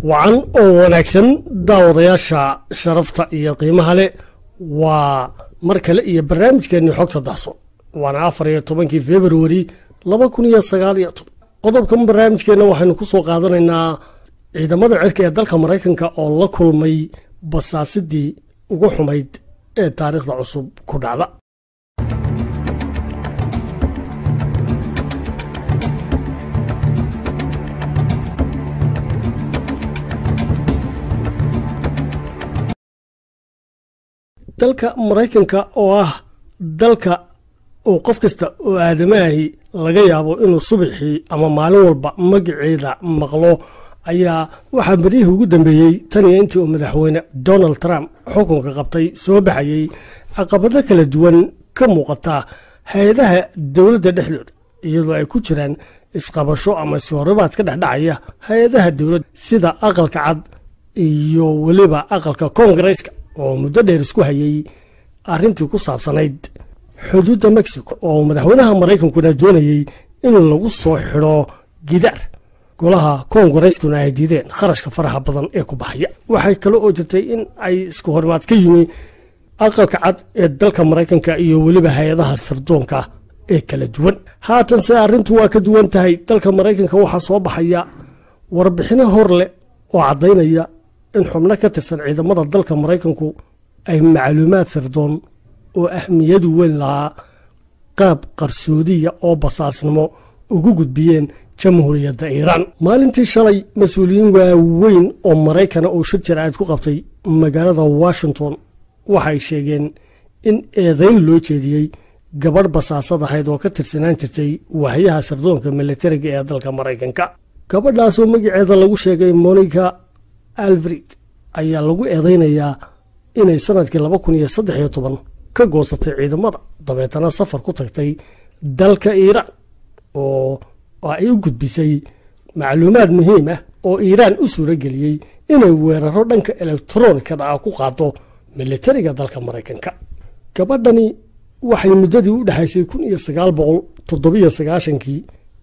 wacan oo wanaagsan daawadayaasha sharafta iyo qiimaha leh waa mar kale iyo barnaamijkeenii xogta daxso waana afar iyo tobankii februari laba kun iyo sagaal iyo toban qodobkan barnaamijkeenna waxaynu ku soo qaadanaynaa ciidamada cirka ee dalka maraykanka oo la kulmay basaasidii ugu xumayd ee taariikhda cusub ku dhacda dalka maraykanka oo ah dalka uu qof kasta oo aadamaahi laga yaabo inuu subaxii ama maalin walba magaceeda maqlo ayaa waxaa beryihii ugu dambeeyey tan iyo intii uu madaxweyne donald trump xukunka qabtay soo baxayey caqabado kala duwan ka muuqata hay-adaha dowladda dhexdooda iyadoo ay ku jiraan isqabasho ama iswaribaad ka dhexdhacaya hay-adaha dowladda sida aqalka cad iyo weliba aqalka koongareeska oo muddo dheer isku hayay arrintii ku saabsanayd xuduudda mexico oo madaxweynaha maraykankuna doonayey in lagu soo xidho gidaar golaha koongareyskuna ay diideen kharashka faraha badan ee ku baxaya waxay kale oo jirtay in ay isku horimaad ka yimi aqalka cad ee dalka maraykanka iyo weliba hay-adaha sirdoonka ee kala duwan haatan se arrintu waa ka duwan tahay dalka maraykanka waxaa soo baxaya warbixino hor leh oo caddaynaya in xubno ka tirsan ciidamada dalka maraykanku ay macluumaad sirdoon oo ahmiyadu weyn lahaa qaab qarsoodiya oo basaasnimo ugu gudbiyeen jamhuuriyadda iiraan maalintii shalay mas-uuliyiin waaweyn oo maraykana oo shir jaraa'id ku qabtay magaalada washington waxay sheegeen in eedayn loo jeediyey gabadh basaasad ahayd oo ka tirsanaan jirtay wahyaha sirdoonka militariga ee dalka maraykanka gabadhaasoo magaceeda lagu sheegay monica alfred ayaa lagu eedaynayaa inay sanadkii laba kun iyo saddex iyo toban ka goosatay ciidamada dabeetana safar ku tagtay dalka iiraan oo ay u gudbisay macluumaad muhiim ah oo iiraan u suuro geliyey inay weeraro dhanka elektronikada ah ku qaado militariga dalka maraykanka gabadhani waxay muddadii u dhexaysay kun iyo sagaal boqol toddobiyo sagaashankii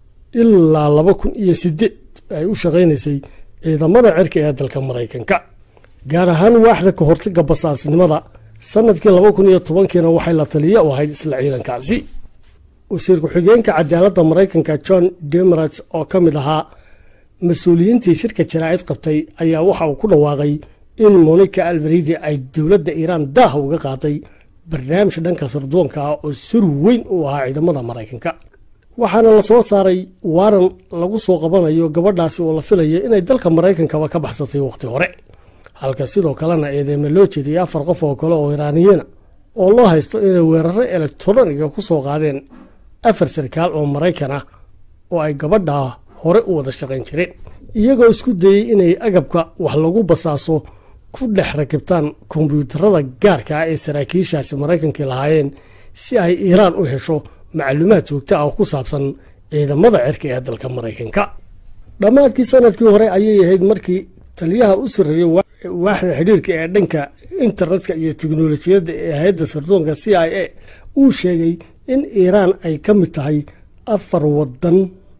ilaa laba kun iyo sideed ay u shaqaynaysay ciidamada cirka ee dalka maraykanka gaar ahaan waaxda ka hortaga basaasnimada sanadkii laba kun iyo tobankiina waxay la taliya u ahayd isla ciidankaasi wasiir ku-xigeenka cadaaladda maraykanka john demerats oo ka mid ahaa mas-uuliyiintii shirka jaraa'id qabtay ayaa waxa uu ku dhawaaqay in monica alvaridi ay dowladda iiraan daaha uga qaaday barnaamij dhanka sirdoonka ah oo sir weyn u ahaa ciidamada maraykanka waxaana la soo saaray waaran lagu soo qabanayo gabadhaasi oo la filaya inay dalka maraykankaba ka baxsatay wakhti hore halka sidoo kalena eedeeme loo jeediyay afar qof oo kale oo iraaniyiina oo loo haysto inay weeraro elektroniga ku soo qaadeen afar sarkaal oo maraykan ah oo ay gabadhaa hore u wada shaqayn jireen iyagoo isku dayey inay agabka wax lagu basaaso ku dhex rakibtaan kombyuutarada gaarka ah ee saraakiishaasi maraykankii lahaayeen si ay iiraan u hesho macluumaad joogta ah oo ku saabsan ciidamada cirka ee dalka maraykanka dhammaadkii sanadkii hore ayay ahayd markii taliyaha u sarreeyey waaxda xidhiirka ee dhanka internetka iyo teknolojiyadda ee hay-adda sirdoonka c i a uu sheegay in iiraan ay ka mid tahay afar wadan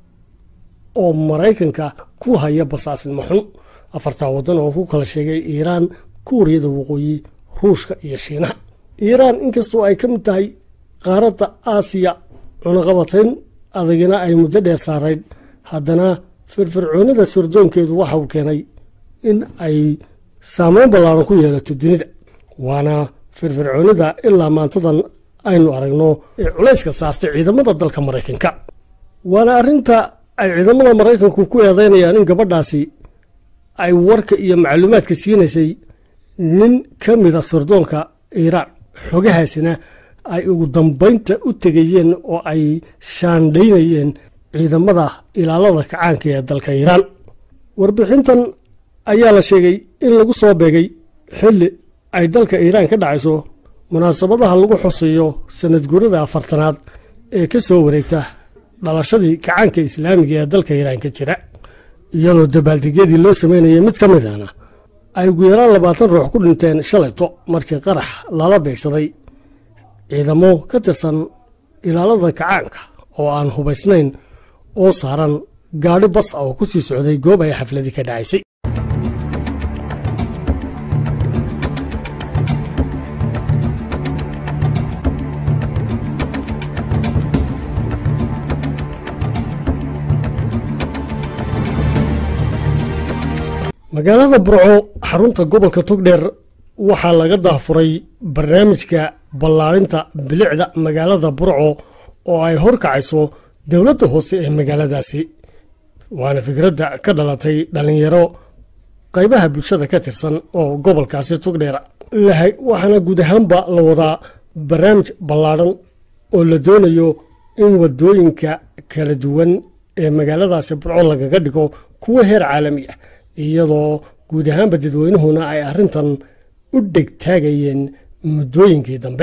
oo maraykanka ku haya basaasnimo xun afartaa wadan oo ku kala sheegay iiraan kuuriyada waqooyi ruushka iyo shiinaha iiraan inkastoo ay ka mid tahay qaaradda aasiya cunaqabatayn adagina ay muddo dheer saarayd haddana firfircoonida sirdoonkeedu waxa uu keenay in ay saameyn ballaaran ku yeelato dunida waana firfircoonida ilaa maantadan aynu aragno ee culayska saartay ciidamada dalka maraykanka waana arrinta ay ciidamada maraykanku ku eedeynayaan in gabadhaasi ay warka iyo macluumaadka siinaysay nin ka mida sirdoonka iiraan xogahaasina ay ugu dambaynta u tegayeen oo ay shaandhaynayeen ciidamada ilaalada kacaanka ee dalka iiraan warbixintan ayaa la sheegay in lagu soo beegay xilli ay dalka iiraan ka dhacayso munaasabadaha lagu xuseeyo sanad guurada afartanaad ee ka soo wareegta dhalashadii kacaanka islaamiga ee dalka iiraan ka jira iyadoo dabaaldegyadii loo sameynayay mid ka midana ay ugu yaraan labaatan ruux ku dhinteen shalayto markii qarax lala beegsaday ciidamo ka tirsan ilaalada kacaanka oo aan hubaysnayn oo saaran gaadhi bas ah oo ku sii socday goob ay xafladii ka dhacaysay magaalada burco xarunta gobolka togdheer waxaa laga daafuray barnaamijka ballaarinta bilicda magaalada burco oo ay horkacayso dowladda hoose ee magaaladaasi waana fikradda ka dhalatay dhallinyaro qaybaha bulshada ka tirsan oo gobolkaasi togdheer lahay waxaana guud ahaanba la wadaa barnaamij ballaadhan oo la doonayo in wadooyinka kala duwan ee magaaladaasi burco lagaga dhigo kuwa heer caalami ah iyadoo guud ahaanba dadweynuhuna ay arrintan u dhegtaagayeen muddooyinkii dambe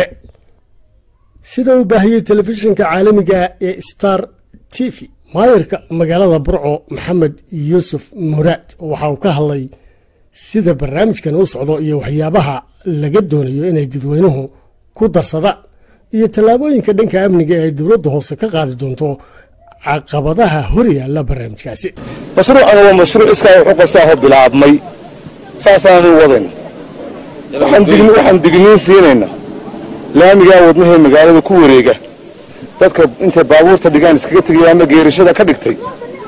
sida uu baahiyey telefishinka caalamiga ee star t v maayirka magaalada burco maxamed yuusuf muraad waxa uu ka hadlay sida barnaamijkan u socdo iyo waxyaabaha laga doonayo inay dadweynuhu ku darsadaan iyo tallaabooyinka dhanka amniga ee dowladda hoose ka qaadi doonto caqabadaha hor yaalla barnaamijkaasi mashruucana waa mashruuc iskaa wuxuu qabsaaho bilaabmay saasaanu wadayn waxaan digniin siinayna laamigaa wadnahee magaalada ku wareega dadka intay baabuurta dhigaan iskaga tegaya ama geerashada ka dhigtay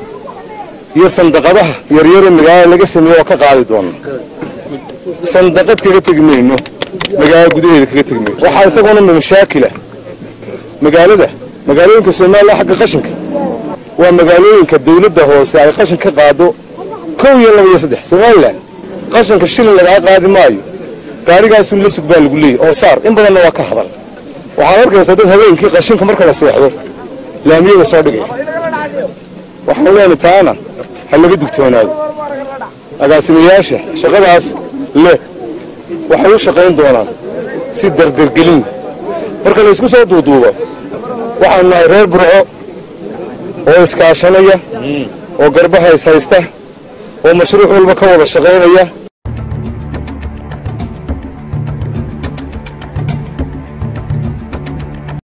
iyo sandaqadaha yaryaree magaalada laga sameeye oo ka qaadi doona sandaqad kaga tegi mayno magaalada gudaheeda kaga tegi mayno waxaa isaguna mashaakila magaalada magaalooyinka soomaaliya xagga qashinka waa magaalooyinka dawladda hoose ay qashin ka qaado kow iyo laba iyo saddex somalilan qashinka shilin lagaa qaadi maayo gaarigaasun la sug baa lagu leeyay oo saar in badanna waa ka hadal waxaad arkaysaa dad habeenkii qashinka marka la seexdo laamiyada soo dhigaya waxaan leenay taana ha laga dugtoonaado agaasimayaasha shaqadaas leh waxay u shaqayn doonaan si dardargelin marka la isku soo duuduubo waxaanu nahay reer burco oo iskaashanaya oo garbaha is haysta oo mashruuc walba ka wada shaqaynaya